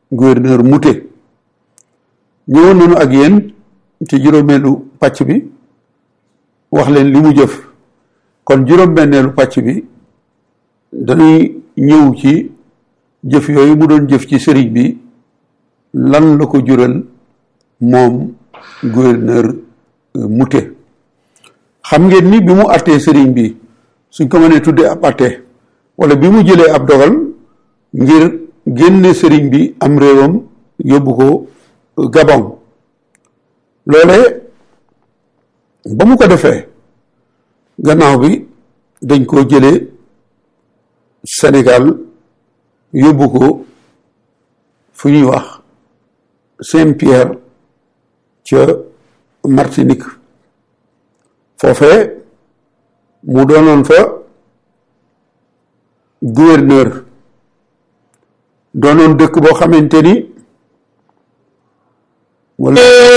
gouverneur Mouté ñëwoon nañu ak yéen ci juróomeelu pàcc bi wax leen li mu jëf kon juróom-benneelu pàcc bi dañuy ñëw ci jëf yooyu mu doon jëf ci sëriñ bi lan la ko jural moom gouverneur Mouté xam ngeen ni bi mu attee sëriñ bi suñ ko mënee tuddee ab atte wala bi mu jëlee ab dogal ngir génne sëriñ bi am réewam yóbbu ko Gabon loole ba mu ko defee gannaaw bi dañ koo jëlee Sénégal yóbbu ko fu ñuy wax Saint-Pierre ca Martinique foofee mu doonoon fa gouverneur doonoon dëkk boo xamante ni wala